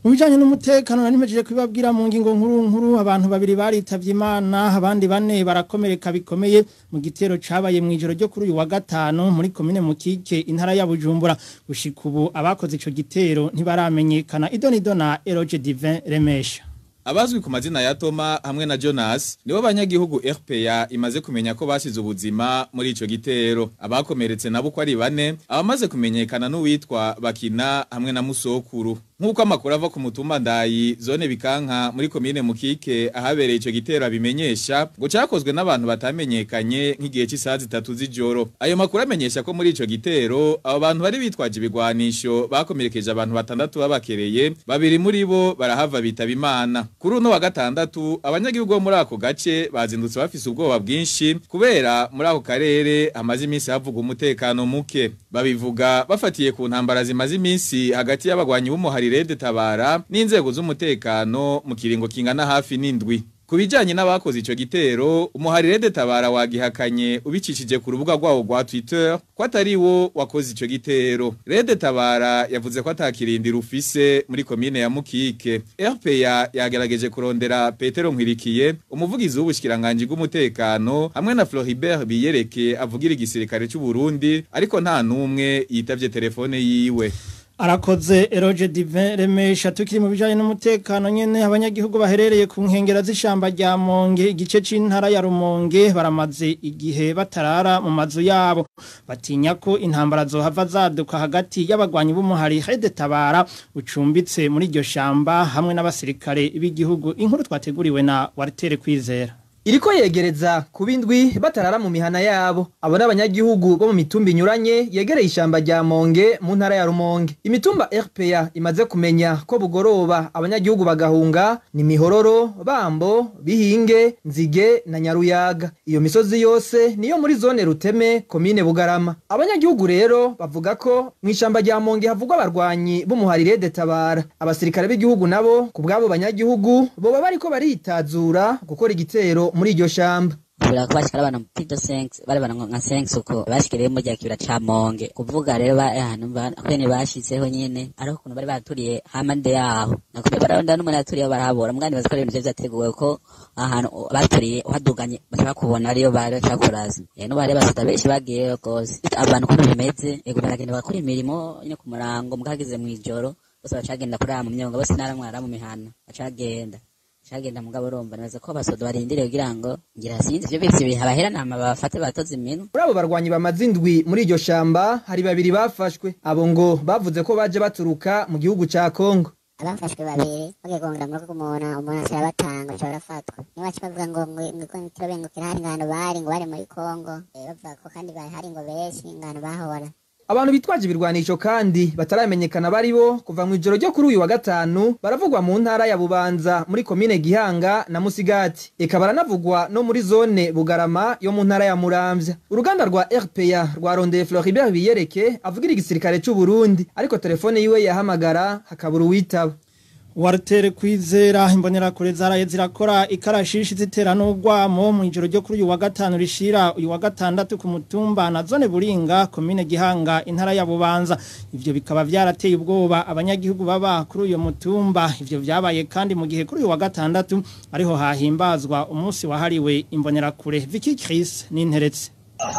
mu bijanye n'umutekano nari mpejeje kubibabwira mu ngingo nkuru nkuru abantu babiri baritavye imana abandi bane barakomereka bikomeye mu gitero cabaye mu ijoro ryo kuri uyu wa gatanu muri komine mukike intara ya bujumbura gushika ubu abakoze ico gitero ntibaramenyekana idonido na eroge divin remesha Abazwi ku mazina ya Toma hamwe na Jonas nibo banyagihugu RPA imaze kumenya ko basize ubuzima muri ico gitero abakomeretse nabo ko ari bane abamaze kumenyekana n'uwitwa Bakina hamwe na Musokuru Nkuko amakuru ava ku mutumba ndayi zone bikanka muri komine mukike ahabereye ico gitero abimenyesha ngo cakozwe n'abantu batamenyekanye nk'igihe cy'isaha zitatu z'ijoro ayo makuru amenyesha ko muri ico gitero abo bantu bari bitwaje ibigwanisho bakomerekeje abantu batandatu babakereye babiri muri bo barahava bitaba imana kuri uno wa gatandatu abanyagihugu bo muri ako gace bazindutse bafise ubwoba bwinshi kubera muri ako karere hamaze iminsi havuga umutekano muke babivuga bafatiye ku ntambara zimaze iminsi hagati y'abagwanyi b'umuharire de tabara n'inzego z'umutekano mu kiringo kingana hafi n'indwi ku bijanye n'abakoze ico gitero umuharire de tabara wagihakanye ubicishije ku rubuga rwawo rwa Twitter ko atari wo wakoze ico gitero Rede Tabara yavuze ko atakirindira ufise muri komine ya Mukike RPA yagerageje kurondera Petero Nkwirikiye umuvugizi w'ubushikiranganje bw'umutekano hamwe na Floribert Biyereke avugira igisirikare cy'u Burundi ariko nta numwe yitavye telefone yiwe arakoze eroge divin remesha tukiri mu bijanye n'umutekano nyene abanyagihugu baherereye ku nkengera z'ishamba rya Monge igice c'intara ya Rumonge baramaze igihe batarara mu mazu yabo batinya ko intambara zohava zaduka hagati y'abagwanyi b'umuhari Hede Tabara ucumbitse muri iryo shamba hamwe n'abasirikare b'igihugu inkuru twateguriwe na Walter Kwizera Iriko yegereza kubindwi batarara mu mihana yabo abo n'abanyagihugu bo mu mitumba inyuranye yegereye ishamba rya Monge mu ntara ya Rumonge imitumba RPA imaze kumenya ko bugoroba abanyagihugu bagahunga ni Mihororo Bambo Bihinge Nzige na Nyaruyaga iyo misozi yose niyo muri zone Ruteme komine Bugarama abanyagihugu rero bavuga ko mu ishamba rya Monge havugwa abarwanyi b'umuharire de tabara abasirikare b'igihugu nabo ku bwabo banyagihugu boba bariko baritazura gukora igitero muri iryo shamba kubera ko bashikara abantu pido 5 bari bana nka 5 uko bashikiriye mu rya kibira ca Monge kuvuga rero ba ahantu kwene bashizeho nyene ariko kuno bari baturiye hamande yaho nakubye baronda n'umuntu yaturiye barahabora mugani bazi ko ibintu vyateguwe ko ahantu baturiye uhaduganye bashaka kubona ariyo bari bacakuraza eh no bari basita benshi bagiye gose abantu kuno bimeze ego baragenda bakora imirimo nyine ku murango mukagize mu ijoro bose bacagenda kurara mu myonga bose naramwara mu mihana bacagenda cagenda mugabo urumva neza ko abasodo barindiriye kugira ngo ngira sinzi ivyo bivyo biha bahera nama bafate batoze iminu muri abo barwanyi bamaze indwi muri iryo shamba hari babiri bafashwe abo ngo bavuze ko baje baturuka mu gihugu ca Kongo abafashwe babiri bagiye kongera mu rugo umuntu umuntu ashobora batanga ashobora afatwa niba bavuga ngo ngo turabengukira hari ingano bari ngo bari muri Kongo bavuga ko kandi hari ngo benshi ingano bahora abantu bitwaje ibirwanisho kandi bataramenyekana bari bo kuva mu ijoro ryo kuri uyu wa gatanu baravugwa mu ntara ya Bubanza muri komine Gihanga na Musigati eka baranavugwa no muri zone Bugarama yo mu ntara ya Muramvya uruganda rwa RPA rwarondeye Floribert Biyereke avugira igisirikare cy'u Burundi ariko telefone yiwe yahamagara hakabura uwitaba Wartere kwizera imbonera kure zaraye zirakora ikarashishi zitera n'ugwamo mu ijoro ryo kuri uyu wa gatanu rishira uyu wa gatandatu ku mutumba na zone Buringa komine Gihanga intara ya Bubanza ivyo bikaba vyarateye ubwoba abanyagihugu baba kuri uyu mutumba ivyo vyabaye kandi mu gihe kuri uyu wa gatandatu ariho hahimbazwa umunsi wahariwe imbonera kure Vicky Chris n'interetse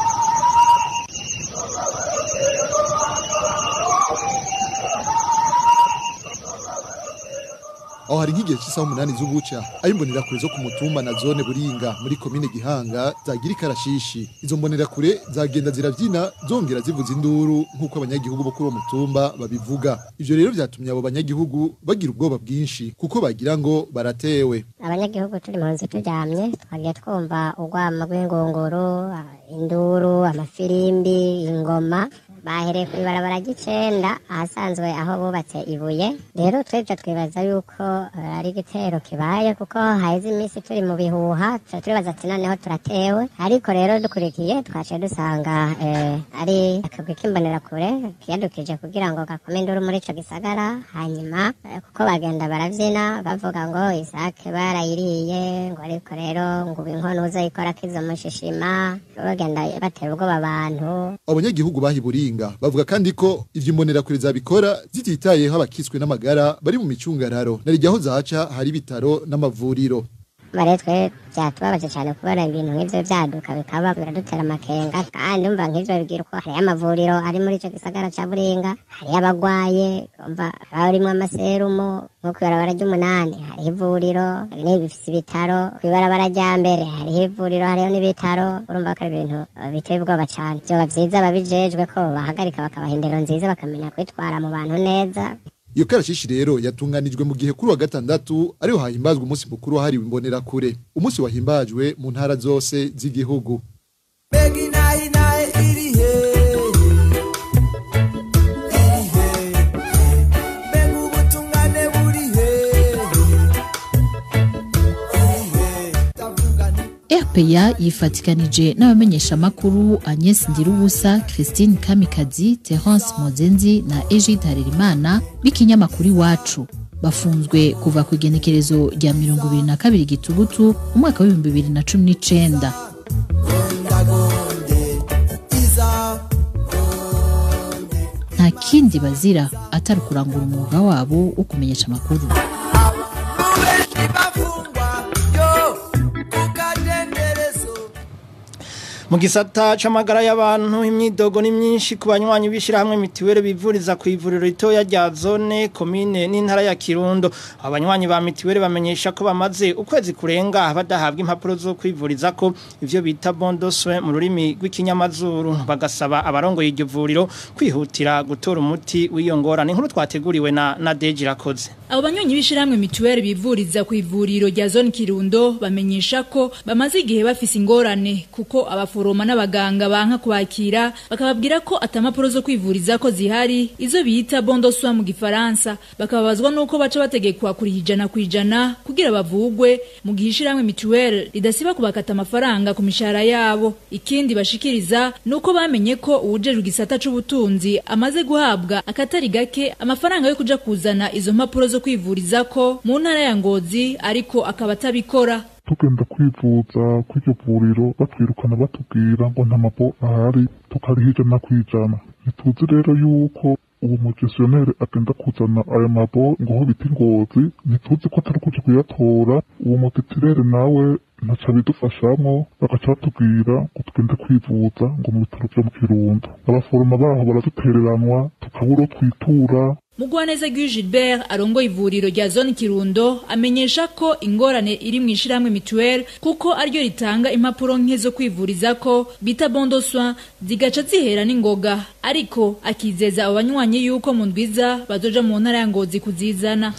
aho hari nk'igihe cy'isaha umunani z'ubuca aho imbonerakure zo ku mutumba na zone buringa muri komine gihanga zagira ikarashishi izo mbonerakure zagenda zirabyina zongera zivuza induru nk'uko abanyagihugu bo kuri uwo mutumba babivuga ivyo rero vyatumye abo banyagihugu bagira ubwoba bwinshi kuko bagira ngo baratewe abanyagihugu turi mu nzu turyamye twagiye twumva urwamo rw'ingunguru induru amafirimbi ingoma bahereye ku ibarabara ry'icenda ahasanzwe aho bubatse ibuye rero twebwe twibaza yuko ari igitero kibaye kuko haheze iminsi turi mu bihuha turibaza ati noneho turatewe ariko rero dukurikiye twaciye dusanga ari akagwi k'imbonerakure kiyadukije kugira ngo gakome induru muri ico gisagara hanyuma kuko bagenda baravyina bavuga ngo isake barayiriye ngo ariko rero ngo ubu inkono uzayikora kizo mushishima bagenda batera ubwoba abantu abanyagihugu bahiburinga buringa bavuga kandi ko ivyo imbonerakure zabikora zititayeho abakiswe n'amagara bari mu micungararo narijyaho zaca hari ibitaro n'amavuriro bare twe byatubabaje cyane kubona ibintu nk'ivyo vyaduka bikaba biradutera amakenga kandi umva nk'ivyo bibwira uko hariyo amavuriro ari muri ico gisagara ca buringa hariyo abagwaye umva harimwo amaserumu nko kw'ibarabara ry'umunani hariho ivuriro ni bifise ibitaro kw'ibarabara rya mbere hariho ivuriro hariho n'ibitaro urumva ko ari ibintu eh, biteye ubwoba cane vyoba vyiza ababijejwe ko bahagarika bakabaha indero nziza bakamenya kwitwara mu bantu neza iyo karashishi rero yatunganijwe mu gihe kuri wa gatandatu ariho hahimbazwa umunsi mukuru wahariwe imbonerakure umunsi wahimbajwe mu ntara zose z'igihugu Begi nayi nayi iri he iri he Begi ubutungane buri he iri he Tavuga ni RPA yifatikanije n'abamenyeshamakuru Agnes Ndirubusa, Christine Kamikazi, Terence Mozenzi na Egide Harerimana b'ikinyamakuru iwacu bafunzwe kuva ku igenekerezo rya mirongo ibiri na kabiri gitugutu umwaka w'ibihumbi bibiri na cumi n'icenda gondagonde iza nta kindi bazira atari ukurangura umwuga wabo wo kumenyesha amakuru Nubeshi bafungwa yo kukadenderezo mu gisata c'amagara y'abantu imyidogo ni myinshi ku banywanyi b'ishirahamwe mitiwere bivuriza ku ivuriro ritoya rya zone komine n'intara ya Kirundo abanywanyi ba mitiwere bamenyesha ko bamaze ukwezi kurenga badahabwa impapuro zo kwivuriza ko ivyo bita bondoswe mu rurimi rw'ikinyamazuru bagasaba abarongoye iryo vuriro kwihutira gutora umuti w'iyo ngorane inkuru twateguriwe na na Deji Rakoze Abo banyonyi b'ishiramwe mituweli bivuriza ku ivuriro rya zone Kirundo bamenyesha ko bamaze igihe bafise ingorane kuko abaforoma n'abaganga banka kubakira bakababwira ko atamapuro zo kwivuriza ko zihari izo bita bondo soin mu gifaransa bakababazwa nuko baca bategekwa kuri ijana ku ijana kugira bavugwe mu gihe ishiramwe mituweli ridasiba kubakata amafaranga ku mishahara yabo ikindi bashikiriza nuko bamenye ko uwujejwe igisata c'ubutunzi amaze guhabwa akatari gake amafaranga yo kuja kuzana izo mpapuro zo kwivuriza ko mu ntara ya Ngozi ariko akaba atabikora tugenda kwivuza kw'iryo vuriro batwirukana batubwira ngo nta mapo ahari tukariha ijana ku ijana ntituzi rero yuko uwo mugestioneri agenda kuzana ayo mabo ngo ho bita ingozi ntituzi ko atari kuja kuyatora uwo mutetirere nawe ntaca bidufashamwo bagaca batubwira ngo tugende kwivuza ngo mu bitaro vyo mu kirundo abaforoma baho baradutereranwa tukabura uwo twitura Mugwaneza Guy Gilbert arongoye ivuriro rya zone Kirundo amenyesha ko ingorane iri mu ishiramwe mituweli kuko aryo ritanga impapuro nke zo kwivuriza ko bita bondo soin zigaca zihera n'ingoga ariko akizeza abo banywanyi yuko mu ndwiza bazoja mu ntara ya Ngozi kuzizana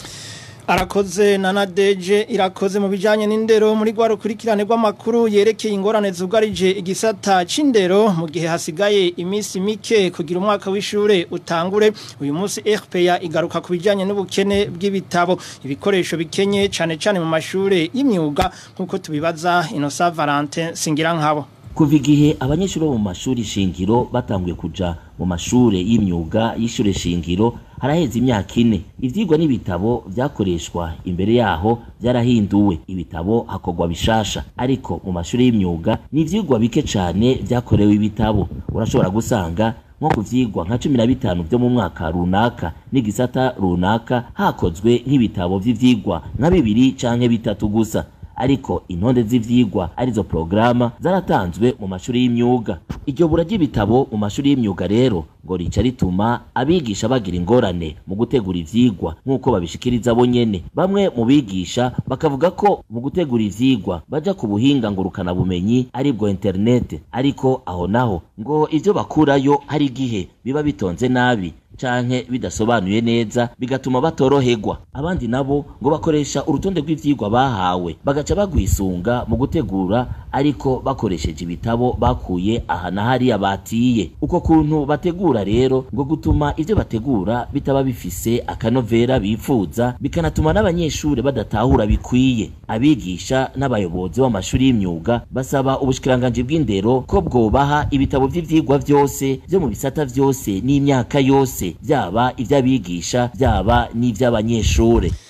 arakoze na nadeje irakoze mu bijanye n'indero muri gwa rukurikirane rw'amakuru yerekeye ingorane zugarije igisata c'indero mu gihe hasigaye iminsi mike kugira umwaka w'ishure utangure uyu munsi RPA igaruka ku bijanye n'ubukene bw'ibitabo ibikoresho bikenye cane cane mu mashure y'imyuga nkuko tubibaza Innocent Valentin singira nkabo kuva igihe abanyeshuri bo mu mashuri shingiro batanguye kuja mu mashure y'imyuga y'ishure shingiro haraheze imyaka ine ivyigwa n'ibitabo vyakoreshwa imbere yaho vyarahinduwe ibitabo hakorwa bishasha ariko mu mashuri y'imyuga ni ivyigwa bike cane vyakorewe ibitabo urashobora gusanga nko ku vyigwa nka cumi na bitanu vyo mu mwaka runaka n'igisata runaka hakozwe nk'ibitabo vy'ivyigwa nka bibiri canke bitatu gusa ariko intonde z'ivyigwa arizo programa zaratanzwe mu mashuri y'imyuga iryo bura ry'ibitabo mu mashuri y'imyuga rero ngo rica rituma abigisha bagira ingorane mu gutegura ivyigwa nk'uko babishikiriza bo nyene bamwe mu bigisha bakavuga ko mu gutegura ivyigwa baja ku buhinga ngurukana bumenyi aribwo internet ariko aho naho ngo ivyo bakurayo hari igihe biba bitonze nabi canke bidasobanuye neza bigatuma batoroherwa abandi nabo ngo bakoresha urutonde rw'ivyigwa bahawe bagaca bagwisunga mu gutegura ariko bakoresheje ibitabo bakuye aha na hariya batiye uko kuntu bategura rero ngo gutuma ivyo bategura bitaba bifise akanovera bifuza bikanatuma n'abanyeshuri badatahura bikwiye abigisha n'abayobozi b'amashuri y'imyuga basaba ubushikiranganji bw'indero ko bwobaha ibitabo vy'ivyigwa vyose vyo mu bisata vyose n'imyaka yose byaba iby'abigisha byaba n'iby'abanyeshure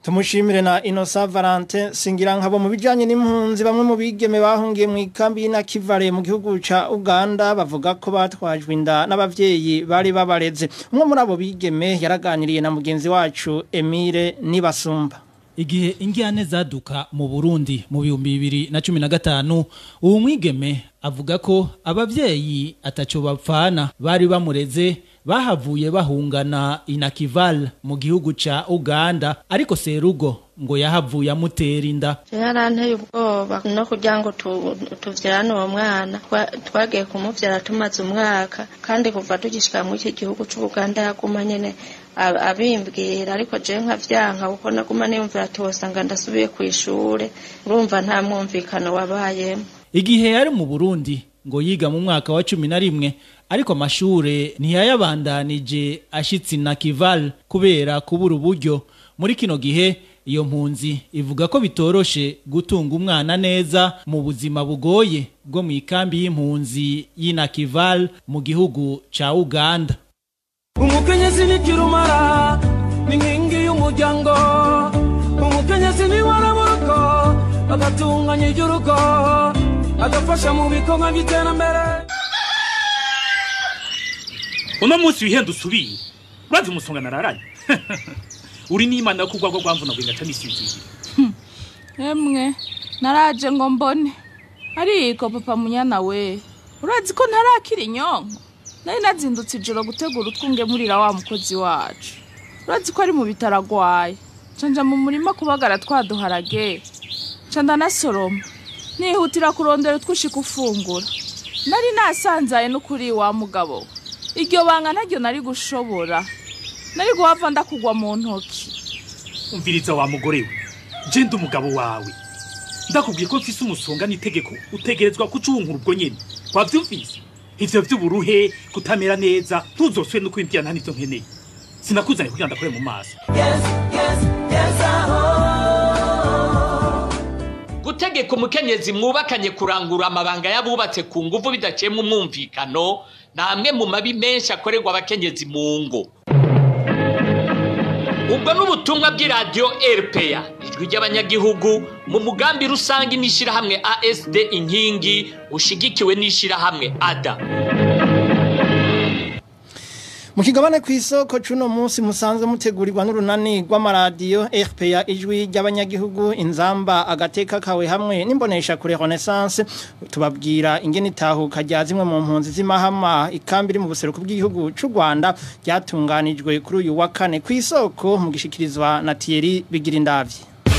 Tumushimire na Innocent Valentin Singirankabo mu bijanye n'impunzi bamwe mu bigeme bahungiye mu ikambi y'Inakivale mu gihugu ca Uganda bavuga ko batwajwe inda n'abavyeyi bari babareze umwe muri abo bigeme yaraganiriye na mugenzi wacu Emile Nibasumba Igihe ingiyane zaduka mu Burundi mu bihumbi bibiri na cumi na gatanu uwo mwigeme avuga ko abavyeyi ataco bapfana bari bamureze bahavuye bahungana inakival mu gihugu ca Uganda ariko Serugo ngo yahavuye amutera inda yaranteye ubwoba no kugira ngo tu- tuvyarane uwo mwana Twa- twagiye kumuvyara tumaze umwaka kandi kuva tugishika muri iki gihugu c'ubuganda yaguma nyene a- abimbwira ariko je nkavyanka kuko naguma niyumvira ati wosanga ndasubiye kw'ishure urumva nta mwumvikano wabayemo Igihe yari mu Burundi ngo yiga mu mwaka wa cumi na rimwe ariko amashure ntiyayabandanije ashitse na Kival kubera kubura uburyo muri kino gihe iyo mpunzi ivuga ko bitoroshe gutunga umwana neza mu buzima bugoye bwo mu ikambi y'impunzi y'Inakival mu gihugu ca Uganda umukenyezi ni kirumara ni nkingi y'umuryango umukenyezi ni waraburuko agatunganya iby'urugo agafasha mu bikorwa by'iterambere uno munsi wihenda usubiye urazi umusonga nararaye uri n'imana yo kugwa ko rwamvuna ngo ngaca nisinziriye emwe naraje ngo mbone ariko papa munyana we urazi ko ntarakira inyonko nari nazindutse ijoro gutegura utwungemurira wa mukozi wacu urazi ko ari mu bitaro agwaye canja mu murima kubagara twaduharage ca ndanasoroma nihutira kurondera utwushika ufungura nari nasanzaye n'ukuri wa mugabo we. iryo banga naryo nari gushobora nari guhava ndakugwa mu ntoki umviriza wa mugore we je ndi umugabo wawe ndakubwiye ko mfise umusonga n'itegeko utegerezwa kucunkura ubwo nyene wavyumvise ivyo vy'uburuhe kutamera neza ntuzoswe no kwimvira nta nivyo nkeneye sinakuzanye kugira ndakore mu maso gutegeka umukenyezi mwubakanye kurangura amabanga y'abubatse ku nguvu bidaciye mu mwumvikano ni amwe mu mabi menshi akorerwa abakenyezi mu ngo ubwo n'ubutumwa bw'iradiyo rpa ijwi ry'abanyagihugu mu mugambi rusange n'ishyirahamwe asd inkingi ushigikiwe n'ishyirahamwe ada Mu kigabane ku isoko cuno munsi musanzwe mutegurirwa n'urunani rw'amaradiyo RPA ijwi ry'abanyagihugu inzamba agateka kawe hamwe n'imbonesha kure Renaissance tubabwira ingene itahuka rya zimwe mu mpunzi z'imahama ikambi iri mu buseruko bw'igihugu c'u Rwanda ryatunganijwe kuri uyu wa kane ku isoko mu gishikirizwa na Thierry Bigirindavyi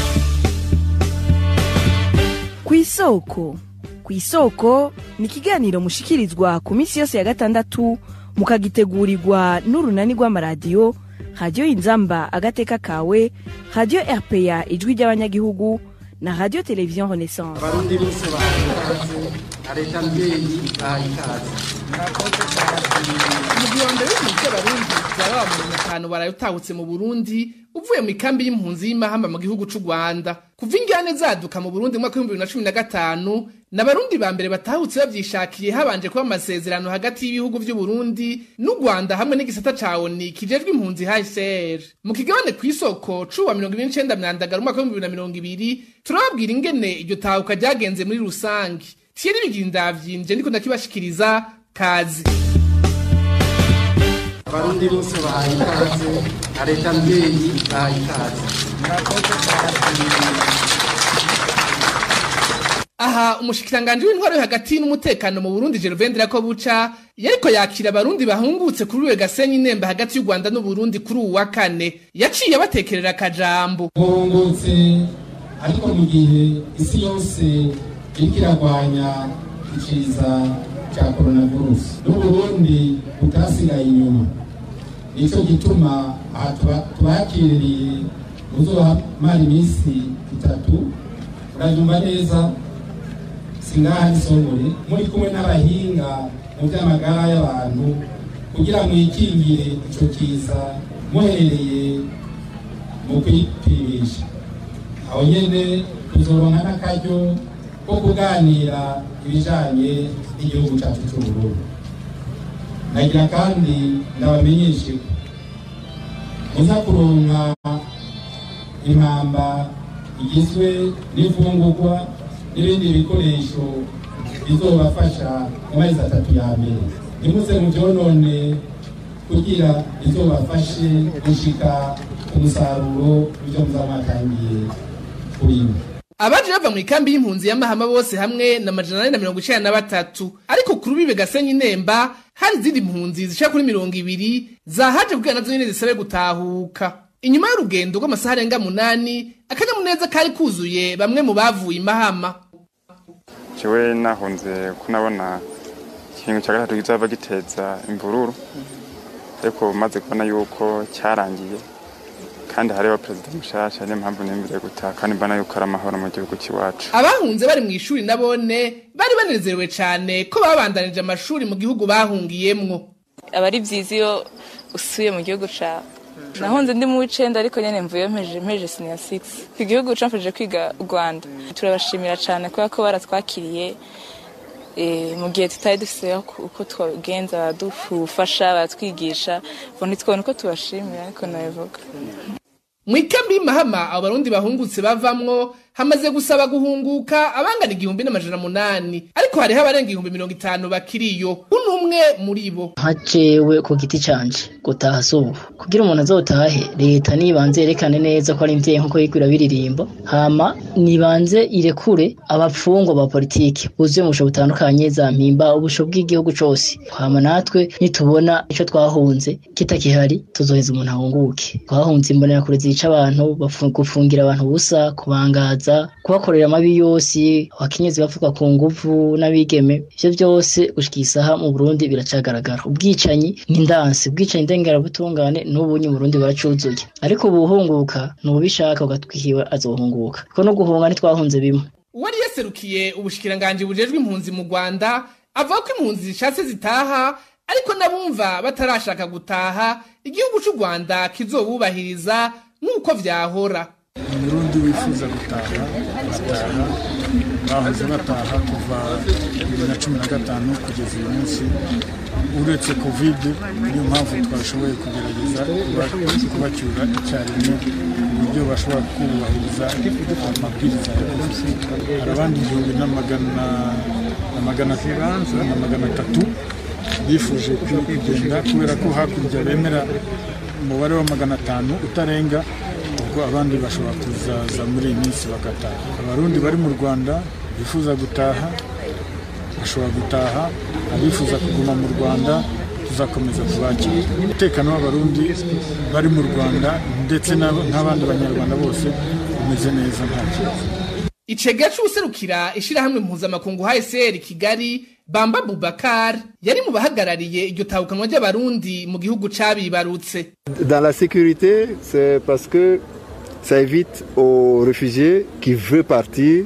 ku isoko ku isoko ni ikiganiro mushikirizwa ku minsi yose ya gatandatu mukagitegurirwa n'urunani rw'amaradiyo radiyo inzamba agateka kawe radiyo rpa ijwi ry'abanyagihugu na radiyo televiziyo renaissance abarundi bose bahagaze na leta mbyeyi bahaye ikaze umugihondo w'impunzi z'abarundi baba mu batanu barayutahutse mu burundi uvuye mu ikambi y'impunzi y'imahamba mu gihugu c'u rwanda kuva ingane zaduka mu burundi mu mwaka w'ibihumbi bibiri na cumi na gatanu n'abarundi ba mbere batahutse bavyishakiye habanje kuba amasezerano hagati y'ibihugu vy'uburundi n'u rwanda hamwe n'igisata ca oni kijejwe impunzi hcr mu kigabane kw'isoko c'uwa mirongo ibiri n'icenda myandagara umwaka w'ibihumbi bibiri na mirongo ibiri turababwira ingene iryo tahuka ryagenze muri rusange thierry bigira ndavyinje ndiko ndakibashikiriza kazi abarundi bose bahaye ikaze na leta mbyeyi bahaye ikaze aha umushikiranganje w'intwaro yo hagati n'umutekano mu Burundi Gervendera ko buca yariko yakira abarundi bahungutse kuri uwe gasenyi nemba hagati y'u Rwanda n'u Burundi kuri uwa kane yaciye abatekerera akajambo muhungutse ariko mu gihe isi yose iriko iragwanya iciza cya coronavirus n'uburundi butasigaye inyuma nico gituma aha tuba- tubakiriye muzohamara iminsi itatu uranyumva neza singaha n'isongore muri kumwe n'abahinga mu by'amagara y'abantu kugira mwikingire ico kiza muhereye mu kwipimisha aho nyene tuzoronka n'akaryo ko kuganira ibijanye n'igihugu cacu c'uburundi nagira kandi ndabamenyeshe ko muza kuronka impamba igizwe n'imfungurwa n'ibindi bikoresho bizobafasha mu mezi atatu ya mbere ntimuze mu byonone kugira bizobafashe gushika ku musaruro w'ibyo muzaba mwatangiye kurima abaje bava mu ikambi y'impunzi y'amahama bose hamwe na majana ane na mirongo icenda na batatu ariko ku rubibe gasenyi nemba hari izindi mpunzi zishika kuri mirongo ibiri zahaje kugira nazo nyene zisabe gutahuka inyuma y'urugendo rw'amasaha arenga munani akanyamuneza kari kuzuye bamwe mu bavuye imahama jewe nahunze ko nabona ikintu cya gatatu kizava giteza imvururu ariko maze kubona yuko cyarangiye kandi hariho perezida mushasha niyo mpamvu nembereye gutaha kandi mbona yuko ari amahoro mu gihugu cy'iwacu abahunze bari mu ishuri nabone bari banezerewe cane ko babandanije amashuri mu gihugu bahungiyemwo aba ari byiza iyo usuye mu gihugu cawe nahunze ndi mu w'icenda ariko nyene mvuye mpeje mpeje senior 6 ku gihugu camfashije kwiga u Rwanda turabashimira cane kubera ko baratwakiriye eh, mu gihe tutari dufise uko twagenza baradufasha baratwigisha bo ntitwabona uko tubashimira ariko nabivuga mu ikambi y'imahama abo barundi bahungutse bavamwo hamaze gusaba guhunguka abangana igihumbi n'amajana munani ariko hariho abarenga ibihumbi mirongo itanu bakiriyo uno umwe muri bo nka jewe ku giti canje gutaha si ubu kugira umuntu azotahe leta nibanze yerekane neza ko ari imvyeyi nkuko yigwira biririmbo hama nibanze irekure abapfungwa ba politiki buzuye mu busho butandukanye za mpimba ubusho bw'igihugu cose hama natwe nitubona ico twahunze kitakihari tuzoheza umuntu ahunguke twahunze imbonerakure zica abantu bafu- gufungira abantu ubusa kubangaza kubakorera amabi yose abakenyezi bavuga ku nguvu n'abigeme ivyo byose gushika isaha mu Burundi biracagaragara ubwicanyi n'indansi ubwicanyi ndengerabutungane n'ubunyi mu Burundi baracuzuye ariko ubuhunguka n'ubishaka ugatwihiwe azohunguka kuko no guhunga ntitwahunze bimwe uwari yaserukiye ubushikiranganji bujejwe impunzi mu Rwanda avuga ko impunzi zishatse zitaha ariko n'abumva batarashaka gutaha igihugu c'u Rwanda kizobubahiriza nk'uko vyahora umurundi wifuza gutaha bataha bahoze bataha kuva bibiri na cumi na gatanu kugeza uyu munsi uretse kovide niyo mpamvu twashoboye kugerageza kuba- kubacyura icyarimwe uburyo bashobora kubahiriza amabwiriza ya polisi hari abandi igihumbi na magana na magana na magana atatu bifuje kugenda kubera ko hakurya bemera umubare wa magana atanu utarenga ubwo abandi bashobora kuzaza muri iyi minsi bagataha abarundi bari mu rwanda bifuza gutaha bashobora gutaha abifuza kuguma mu rwanda tuzakomeza kubakira umutekano w'abarundi bari mu rwanda ndetse n'ab- n'abandi banyarwanda bose umeze neza nta kibazo icega c'uwuserukira ishirahamwe mpuzamakungu HCR Kigali Bamba Bubakar yari mu bahagarariye iryo tahukanwa ry'abarundi mu gihugu cabibarutse Dans la sécurité, c'est parce que ça évite aux réfugiés qui veulent partir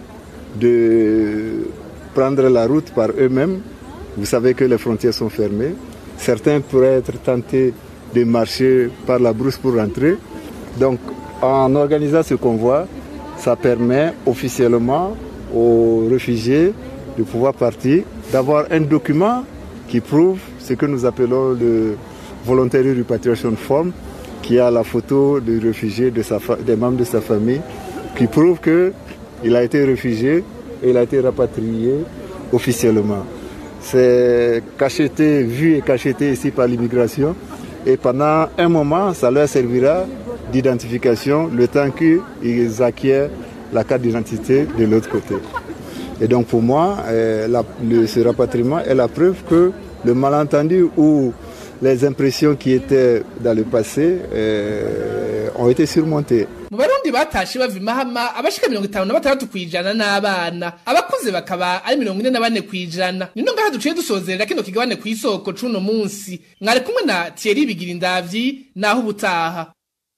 de prendre la route par eux-mêmes. Vous savez que les frontières sont fermées. Certains pourraient être tentés de marcher par la brousse pour rentrer. Donc, en organisant ce convoi, ça permet officiellement aux réfugiés de pouvoir partir, d'avoir un document qui prouve ce que nous appelons le Voluntary Repatriation Form, qui a la photo du réfugié, de sa fa- des membres de sa famille, qui prouve qu'il a été réfugié et il a été rapatrié officiellement. C'est cacheté, vu et cacheté ici par l'immigration. Et pendant un moment, ça leur servira d'identification le temps qu'ils acquièrent la carte d'identité de l'autre côté. Et donc pour moi, euh, la- le- ce rapatriement est la preuve que le malentendu ou les impressions qui étaient dans le passé euh, ont été surmontées. mu barundi batashe bava imahama abashika mirongo itanu na batandatu kw'ijana n'abana abakuze bakaba ari mirongo ine na bane kw'ijana nino ngaha duciye dusozerera kino kigabane kw'isoko c'uno munsi mwari kumwe na Thierry bigira indavyi naho ubutaha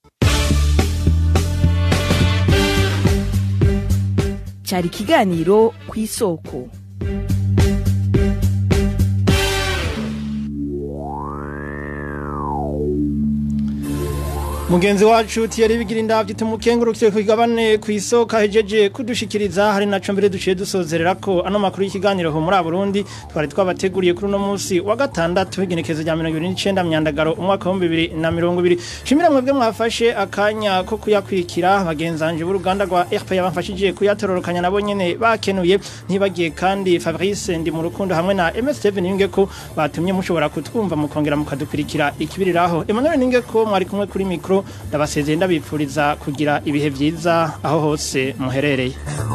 cyari ikiganiro ku isoko mugenzi wacu Thierry Bigirinda tumukengurukire kwigabane kwisoka hejeje kudushikiriza hari naco mbere duciye dusozerera ko ano makuru y'ikiganiro ho muri Burundi twari twabateguriye kuri uno munsi wa gatandatu igenekezo rya 29 myandagaro umwaka wa 2020 shimira mwebwe mwafashe akanya ko kuyakwikira bagenzanje b'uruganda rwa RP yabafashije kuyatororokanya nabo nyene bakenuye ntibagiye kandi Fabrice ndi mu rukundo hamwe na MS Steven Ninge ko batumye mushobora kutwumva mukongera mukadukurikira ikibiriraho Emmanuel Ninge ko mwari kumwe kuri mikro ndabasezeye ndabipfuriza kugira ibihe byiza aho hose muherereye